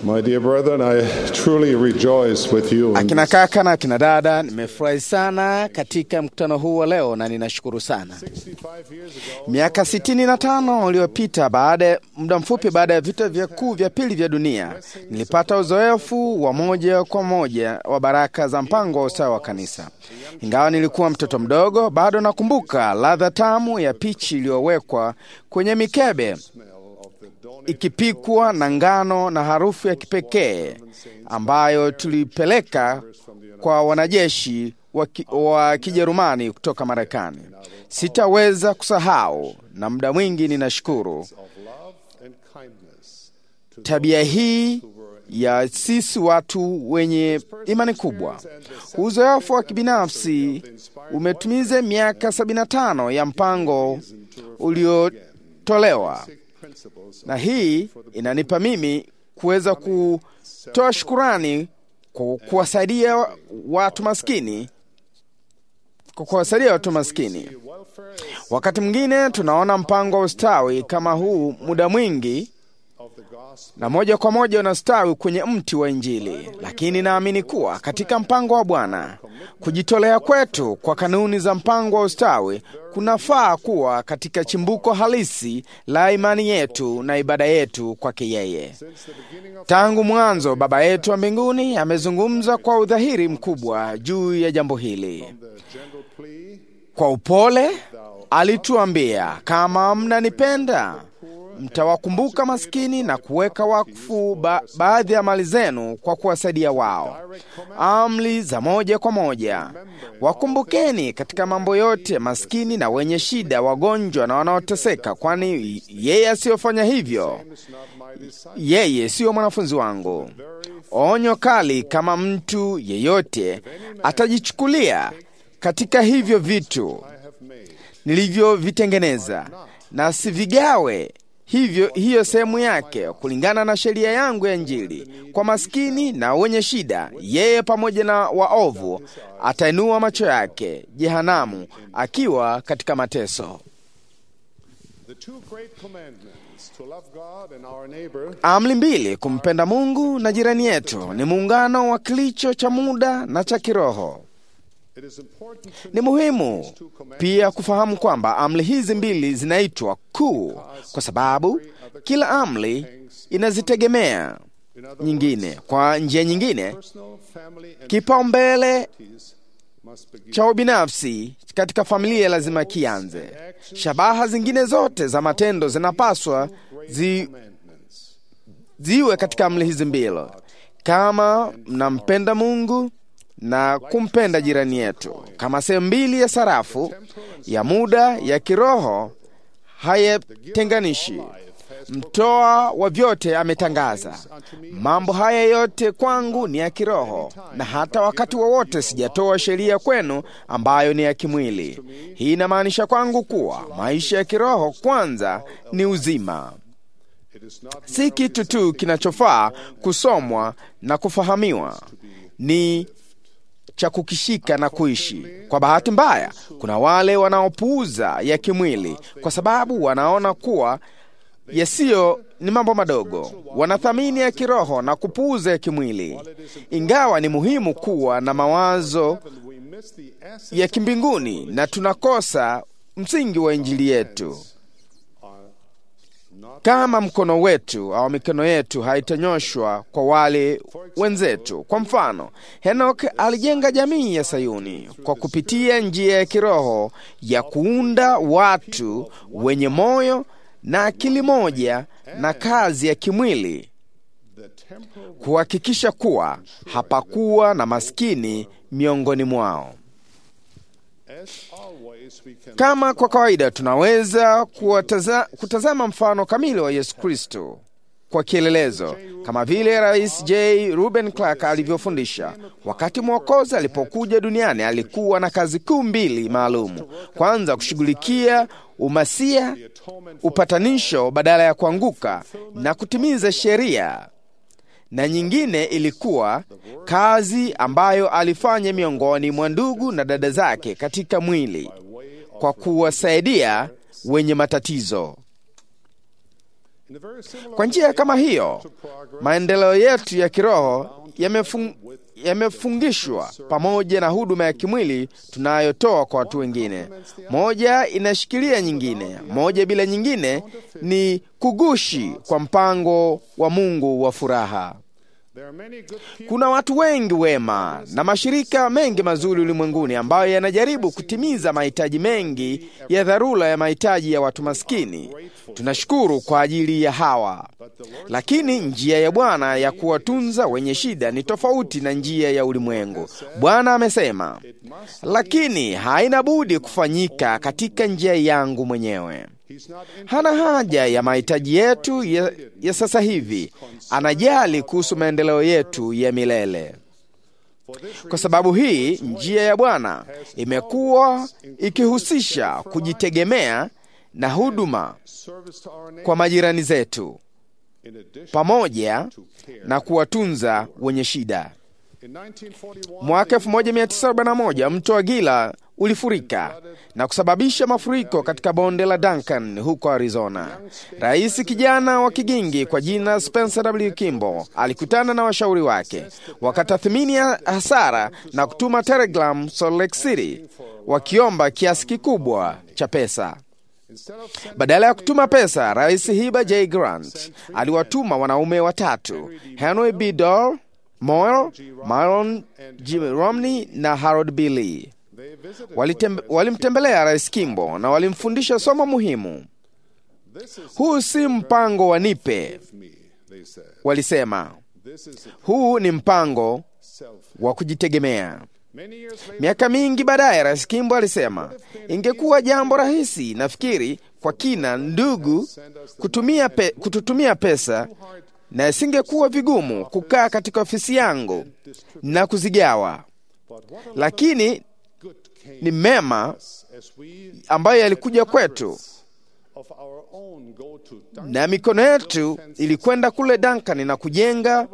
My dear brethren, I truly rejoice with you in Akina kaka na akina dada, nimefurahi sana katika mkutano huu wa leo na ninashukuru sana. 65 years ago. Miaka sitini na tano uliopita, baada ya muda mfupi baada ya vita vikuu vya pili vya dunia, nilipata uzoefu wa moja kwa moja wa baraka za mpango wa ustawi wa kanisa. Ingawa nilikuwa mtoto mdogo, bado nakumbuka ladha tamu ya pichi iliyowekwa kwenye mikebe ikipikwa na ngano na harufu ya kipekee ambayo tulipeleka kwa wanajeshi wa, ki, wa Kijerumani kutoka Marekani. Sitaweza kusahau, na muda mwingi ninashukuru of love and kindness to tabia hii ya sisi watu wenye imani kubwa. Uzoefu wa kibinafsi umetumiza miaka 75 ya mpango uliotolewa principles na hii inanipa mimi kuweza kutoa shukurani kwa kuwasaidia watu maskini, kwa kuwasaidia watu maskini. Wakati mwingine tunaona mpango wa ustawi kama huu muda mwingi of the gospel na moja kwa moja unastawi kwenye mti wa Injili, lakini naamini kuwa katika mpango wa Bwana kujitolea kwetu kwa kanuni za mpango wa ustawi kunafaa kuwa katika chimbuko halisi la imani yetu na ibada yetu kwake yeye. Tangu mwanzo, Baba yetu wa mbinguni amezungumza kwa udhahiri mkubwa juu ya jambo hili. the gentle plea Kwa upole alituambia, kama mnanipenda mtawakumbuka maskini na kuweka wakfu ba baadhi ya mali zenu kwa kuwasaidia wao. Amri za moja kwa moja, wakumbukeni katika mambo yote maskini na wenye shida, wagonjwa na wanaoteseka, kwani yeye asiyofanya hivyo, is not my disciple. yeye siyo mwanafunzi wangu. Onyo kali kama mtu yeyote atajichukulia katika hivyo vitu I have made nilivyovitengeneza na sivigawe hivyo hiyo sehemu yake kulingana na sheria yangu ya Injili kwa maskini na wenye shida, yeye pamoja na waovu atainua macho yake jehanamu, akiwa katika mateso. the two great commandments to love God and our neighbor Amri mbili, kumpenda Mungu na jirani yetu, ni muungano wa kilicho cha muda na cha kiroho. it is important to Ni muhimu pia kufahamu kwamba amri hizi mbili zinaitwa kuu kwa sababu kila amri inazitegemea in other nyingine. Kwa njia nyingine, personal family and kipaumbele duties must begin cha ubinafsi katika familia lazima kianze. Shabaha zingine zote za matendo zinapaswa zi, commandments ziwe katika amri hizi mbili, kama mnampenda Mungu na kumpenda jirani yetu, kama sehemu mbili ya sarafu ya muda ya kiroho hayatenganishi. Mtoa wa vyote ametangaza, mambo haya yote kwangu ni ya kiroho, na hata wakati wowote sijatoa sheria kwenu ambayo ni ya kimwili. Hii inamaanisha kwangu kuwa maisha ya kiroho kwanza ni uzima it is not si kitu tu kinachofaa kusomwa na kufahamiwa, ni cha kukishika na kuishi. Kwa bahati mbaya, kuna wale wanaopuuza ya kimwili kwa sababu wanaona kuwa yasiyo ni mambo madogo. Wanathamini ya kiroho na kupuuza ya kimwili, ingawa ni muhimu kuwa na mawazo we miss the essence ya kimbinguni na tunakosa msingi wa Injili yetu kama mkono wetu au mikono yetu haitanyoshwa kwa wale wenzetu. Kwa mfano, Henok alijenga jamii ya Sayuni kwa kupitia njia ya kiroho ya kuunda watu wenye moyo na akili moja na kazi ya kimwili, the temporal kuhakikisha kuwa hapakuwa na maskini miongoni mwao. as always we can Kama kwa kawaida tunaweza kuwataza, kutazama mfano kamili wa Yesu Kristo kwa kielelezo, kama vile Rais J. Ruben Clark alivyofundisha. Wakati Mwokozi alipokuja duniani, alikuwa na kazi kuu mbili maalum: kwanza, kushughulikia umasia, upatanisho badala ya kuanguka na kutimiza sheria na nyingine ilikuwa kazi ambayo alifanya miongoni mwa ndugu na dada zake katika mwili kwa kuwasaidia wenye matatizo. In a very similar Kwa njia kama hiyo, maendeleo yetu ya kiroho yamefung, yamefungishwa pamoja na huduma ya kimwili tunayotoa kwa watu wengine. Moja inashikilia nyingine, moja bila nyingine ni kugushi kwa mpango wa Mungu wa furaha. there are many good people Kuna watu wengi wema na mashirika mengi mazuri ulimwenguni ambayo yanajaribu kutimiza mahitaji mengi ya dharura ya mahitaji ya watu maskini. Tunashukuru kwa ajili ya hawa, lakini njia ya Bwana ya kuwatunza wenye shida ni tofauti na njia ya ulimwengu. Bwana amesema, lakini haina budi kufanyika katika njia yangu mwenyewe. He's not in Hana haja ya mahitaji yetu ya, ya sasa hivi, anajali kuhusu maendeleo yetu ya milele. for this Kwa sababu hii njia ya Bwana imekuwa ikihusisha kujitegemea na huduma service to our neighbor kwa majirani zetu in addition pamoja to care. na kuwatunza wenye shida. In 1941, Mwaka 1941 mto wa Gila ulifurika na kusababisha mafuriko katika bonde la Duncan huko Arizona. Rais kijana wa kigingi kwa jina Spencer W. Kimball alikutana na washauri wake, wakatathmini hasara na kutuma telegram Salt Lake City wakiomba kiasi kikubwa cha pesa. instead of sending Badala ya kutuma pesa, Rais Hiba J. Grant aliwatuma wanaume watatu, Henry B. Dorr, Moyle, Myron G. Romney na Harold B. Lee. they visited Walitem, walimtembelea Rais Kimbo na walimfundisha somo muhimu. this is Huu si mpango wa nipe, me, they said. walisema. This is Huu ni mpango self. wa kujitegemea. Many years later, Miaka mingi baadaye, Rais Kimbo alisema ingekuwa jambo rahisi, nafikiri kwa kina, ndugu, kutumia pe, kututumia pesa na isingekuwa vigumu kukaa katika ofisi yangu na kuzigawa, but what a lakini good came ni mema as we ambayo yalikuja kwetu of our own go to Duncan na mikono yetu ilikwenda kule Duncan na kujenga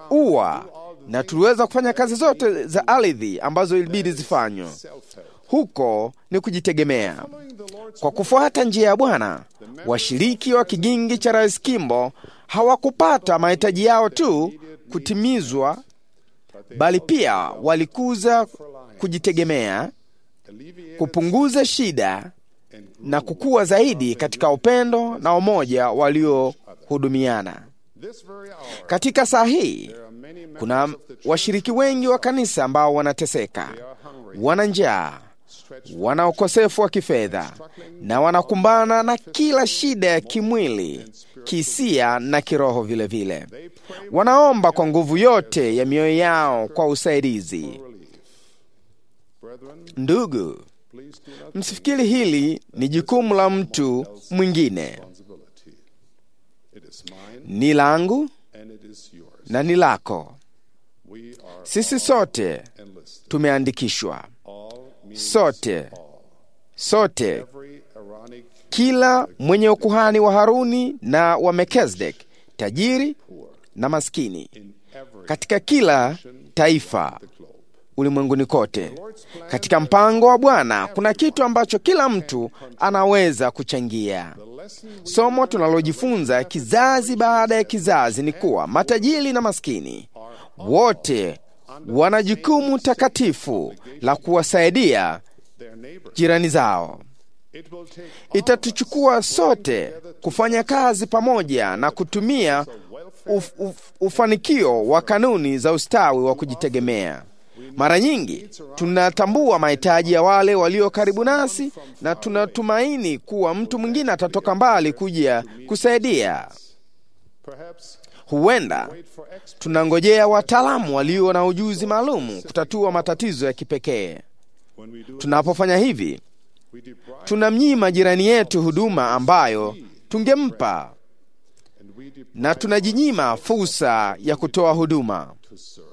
ua, na tuliweza kufanya kazi zote za ardhi ambazo ilibidi zifanywe. self-help. Huko ni kujitegemea. Following the Lord's Kwa kufuata njia ya Bwana, washiriki wa kigingi cha Rais Kimbo hawakupata mahitaji yao tu kutimizwa, bali pia walikuza kujitegemea, alleviate kupunguza shida na kukua zaidi katika upendo na umoja waliohudumiana. this very hour. Katika saa hii There are many members kuna of the church washiriki wengi wa kanisa ambao wanateseka, wana njaa, wana ukosefu wa kifedha na wanakumbana na kila shida ya kimwili, kihisia na kiroho vilevile vile. they pray Wanaomba kwa nguvu yote ya mioyo yao kwa usaidizi. for relief. Brethren, Ndugu, please do not msifikiri hili ni jukumu la mtu mwingine, responsibility. It is mine ni langu and it is yours. na ni lako. We are Sisi sote enlisted. tumeandikishwa, All means sote all. sote Every Aaronic kila mwenye ukuhani wa Haruni na wa Melkizedek, tajiri poor na maskini, in every katika kila taifa the globe. ulimwenguni kote. Katika mpango wa Bwana kuna kitu ambacho kila mtu anaweza kuchangia. The lesson we Somo tunalojifunza kizazi baada ya kizazi ni kuwa matajiri na maskini wote wana jukumu takatifu la kuwasaidia their neighbors. jirani zao. It will take Itatuchukua sote kufanya kazi pamoja na kutumia uf, uf, ufanikio wa kanuni za ustawi wa kujitegemea. Mara nyingi tunatambua mahitaji ya wale walio karibu nasi na tunatumaini kuwa mtu mwingine atatoka mbali kuja kusaidia. perhaps Huenda wait for experts. tunangojea wataalamu walio na ujuzi maalum kutatua matatizo ya kipekee. When we do Tunapofanya hivi, we deprive tunamnyima jirani yetu huduma ambayo tungempa and we deprive na tunajinyima fursa ya kutoa huduma. to serve.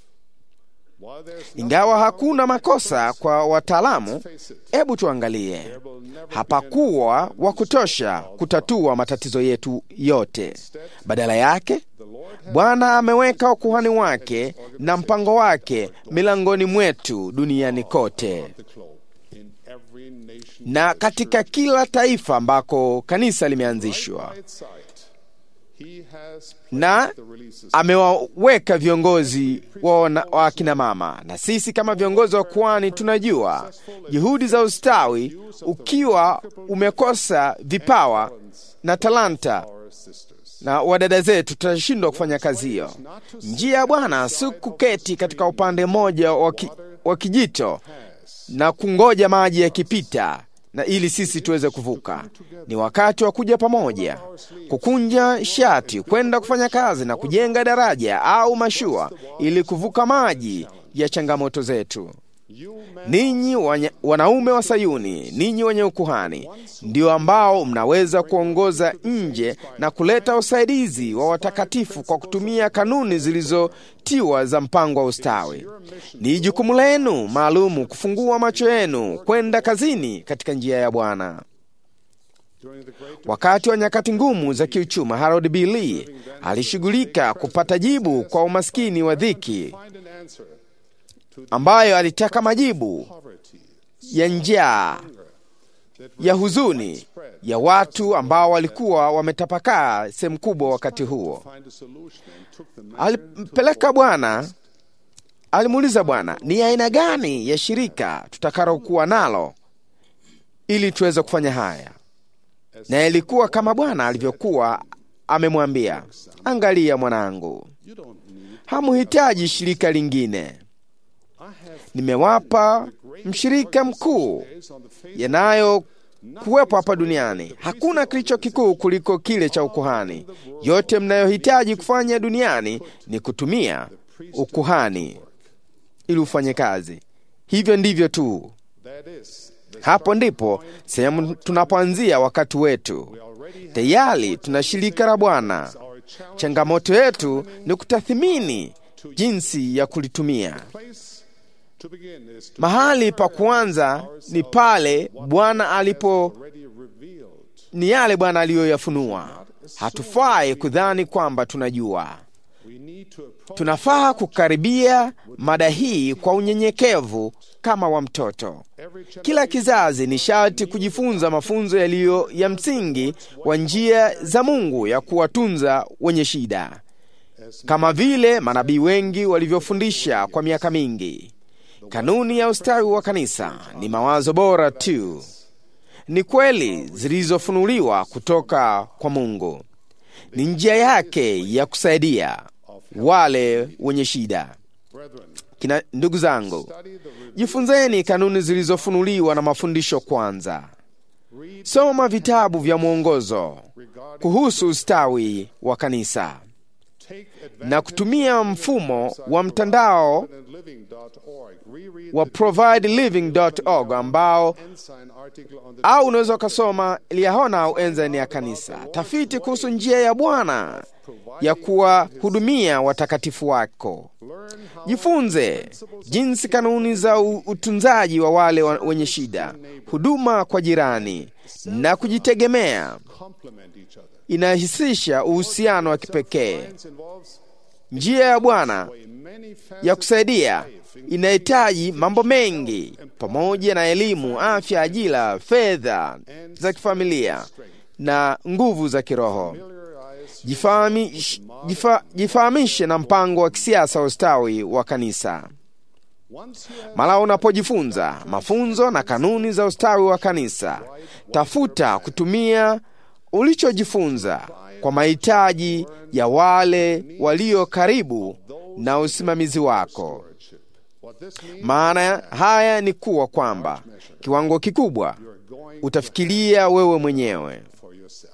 While there's Ingawa hakuna makosa kwa wataalamu, face it, hebu tuangalie, there will never hapakuwa wa kutosha kutatua matatizo yetu yote. Badala yake, the Lord has Bwana ameweka ukuhani wake na mpango wake milangoni mwetu duniani kote the globe in every nation na katika kila taifa ambako kanisa limeanzishwa. by its side He has na placed the releases amewaweka viongozi wa wana- wa akina mama, na sisi kama viongozi wa kwani tunajua juhudi za ustawi, ukiwa umekosa vipawa na talanta our sisters. na wadada zetu, tutashindwa kufanya kazi hiyo. Njia ya Bwana si kuketi katika upande mmoja wa ki- wa kijito na kungoja maji yakipita na ili sisi tuweze kuvuka. Ni wakati wa kuja pamoja, kukunja shati, kwenda kufanya kazi na kujenga daraja au mashua ili kuvuka maji ya changamoto zetu. You men Ninyi wanya- wanaume wa Sayuni, ninyi wenye ukuhani, ndio ambao mnaweza kuongoza nje na kuleta usaidizi wa watakatifu kwa kutumia kanuni zilizotiwa za mpango wa ustawi. Ni jukumu lenu maalumu kufungua macho yenu kwenda kazini katika njia ya Bwana. during the great Wakati wa nyakati ngumu za kiuchumi, Harold B. Lee alishughulika kupata jibu kwa umaskini wa dhiki, find an answer to the ambayo alitaka majibu poverty ya njaa ya huzuni ya watu ambao walikuwa wametapakaa sehemu kubwa wakati huo. find a solution and took the man Alimpeleka Bwana, alimuuliza Bwana, ni aina gani ya shirika tutakalokuwa nalo ili tuweze kufanya haya? Na ilikuwa kama Bwana alivyokuwa amemwambia, angalia mwanangu, you don't need hamuhitaji shirika lingine, I have nimewapa mshirika mkuu days on the face yanayo kuwepo hapa duniani. Hakuna kilicho kikuu kuliko kile cha ukuhani. Yote mnayohitaji kufanya duniani ni kutumia ukuhani ili ufanye kazi. Hivyo ndivyo tu. that is the Hapo ndipo sehemu tunapoanzia wakati wetu. already have Tayari tuna shirika la Bwana. our challenge Changamoto yetu ni kutathimini jinsi ya kulitumia. place to begin is to Mahali pa kuanza ni pale Bwana alipo already revealed ni yale Bwana aliyoyafunua. Hatufai kudhani kwamba tunajua. we need to approach Tunafaa kukaribia mada hii kwa unyenyekevu kama wa mtoto. every challenge Kila kizazi ni sharti kujifunza mafunzo yaliyo ya msingi wa njia za Mungu ya kuwatunza wenye shida, kama vile manabii wengi walivyofundisha kwa miaka mingi. Kanuni ya ustawi wa kanisa ni mawazo bora tu, ni kweli zilizofunuliwa kutoka kwa Mungu, ni njia yake ya kusaidia wale wenye shida. brethren Kina, ndugu zangu, study the re- jifunzeni kanuni zilizofunuliwa na mafundisho kwanza. Soma vitabu vya mwongozo regarding kuhusu ustawi wa kanisa take na kutumia mfumo wa mtandao living.org reread wa provideliving.org ambao ensign article on the au unaweza ukasoma liahona au enzani ya kanisa, tafiti kuhusu njia ya Bwana ya kuwahudumia watakatifu wako. learn how Jifunze jinsi kanuni za u- utunzaji wa wale wa- wenye shida, huduma kwa jirani na kujitegemea complement each other inahisisha uhusiano wa kipekee. science involves Njia ya Bwana a many ya facets kusaidia inahitaji mambo mengi pamoja na elimu, afya, ajira, fedha za kifamilia na nguvu za kiroho. familiarize Jifahamish- jifa- Jifahamishe na mpango wa kisiasa wa ustawi wa kanisa. once you have Mara unapojifunza mafunzo na kanuni za ustawi wa kanisa, tafuta kutumia ulichojifunza kwa mahitaji ya wale walio karibu na usimamizi wako. stewardship what this means Maana haya ni kuwa kwamba kiwango kikubwa you're going utafikiria wewe mwenyewe. for yourself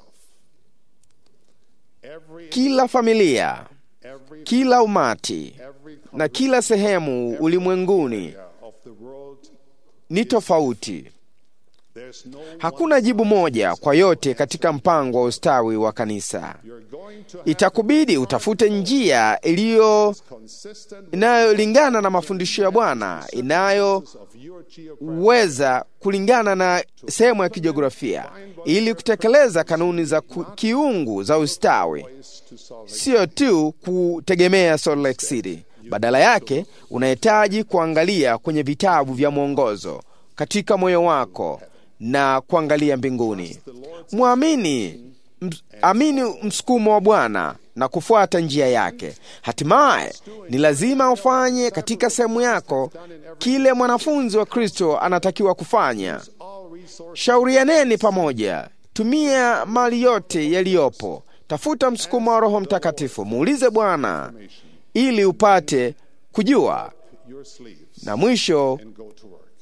every Kila familia, every kila umati every na kila sehemu ulimwenguni area of the world ni tofauti. there's no Hakuna jibu moja kwa yote katika mpango wa ustawi wa kanisa. you're going to have Itakubidi utafute njia iliyo consistent with inayolingana na mafundisho ya Bwana, inayoweza of your geographic kulingana na sehemu ya kijiografia, ili kutekeleza kanuni za ku, kiungu za ustawi, place to solve sio tu kutegemea Salt Lake City. Badala yake unahitaji kuangalia kwenye vitabu vya mwongozo katika moyo wako na kuangalia mbinguni. Mwamini ms- amini msukumo wa Bwana na kufuata njia yake. Hatimaye ni lazima ufanye katika sehemu yako kile mwanafunzi wa Kristo anatakiwa kufanya. all resources Shaurianeni pamoja, tumia mali yote yaliyopo, tafuta msukumo wa Roho Mtakatifu, muulize Bwana ili upate kujua, your sleeves na mwisho and go to work.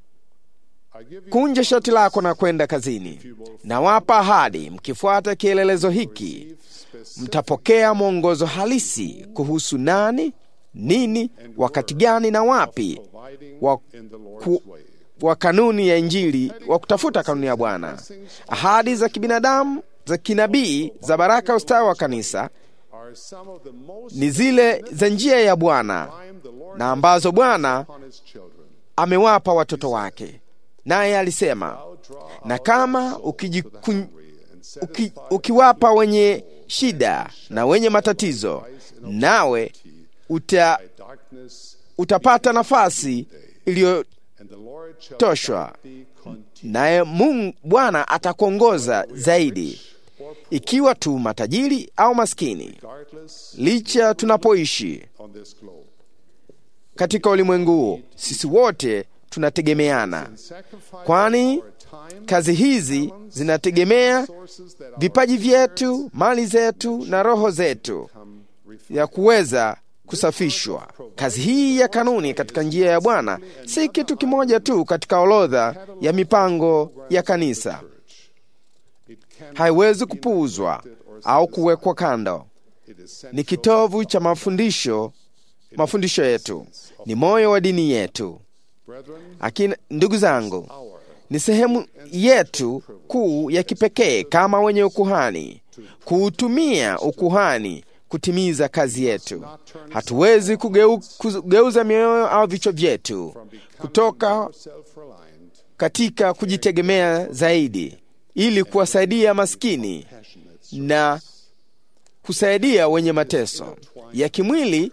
I give you kunja shati lako na kwenda kazini. Nawapa ahadi, mkifuata kielelezo hiki specific mtapokea mwongozo halisi kuhusu nani, nini, wakati gani na wapi providing wa, in the Lord's ku, way. wa kanuni ya Injili, wa kutafuta kanuni ya Bwana. Ahadi za kibinadamu za kinabii za baraka ya ustawi wa kanisa Are some of the most ni zile za njia ya Bwana time the Lord na ambazo Bwana upon his children. amewapa watoto wake. Naye alisema, Draw na out kama the soul to the ukijikun, hungry and uki, satisfy ukiwapa wenye shida na wenye matatizo, nawe uta, darkness, utapata nafasi iliyotoshwa, and the Lord shall guide thee continually. naye Mungu Bwana atakuongoza zaidi, ikiwa tu matajiri au maskini, Regardless licha tunapoishi on this globe. katika ulimwengu huu, sisi wote tunategemeana, Sacrifice kwani our time, kazi hizi zinategemea sources that are vipaji vyetu, mali zetu na roho zetu ya kuweza kusafishwa. Kazi hii ya kanuni katika njia ya Bwana si kitu kimoja tu katika orodha ya mipango ya kanisa, it can haiwezi kupuuzwa au kuwekwa kando. it is Ni kitovu cha mafundisho, mafundisho yetu, ni moyo wa dini yetu. brethren, Akina, ndugu zangu, our ni sehemu yetu kuu ya kipekee kama wenye ukuhani kuutumia ukuhani kutimiza kazi yetu. Hatuwezi kugeu, kugeuza mioyo au vichwa vyetu kutoka self-reliant, katika kujitegemea zaidi ili kuwasaidia maskini na kusaidia wenye mateso ya kimwili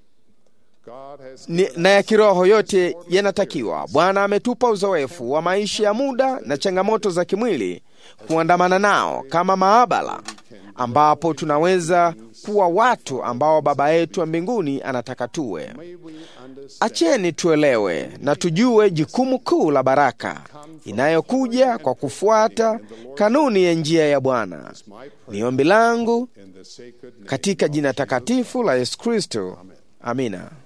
God has ni, na ya kiroho yote yanatakiwa. Bwana ametupa uzoefu wa maisha ya muda na changamoto za kimwili kuandamana nao kama maabara, ambapo tunaweza kuwa watu ambao Baba yetu wa mbinguni anataka tuwe. may we understand Acheni tuelewe na tujue jukumu kuu la baraka inayokuja kwa kufuata kanuni ya njia ya Bwana. my prayer Ni ombi langu in the sacred name katika jina takatifu la Yesu Kristo. Amina.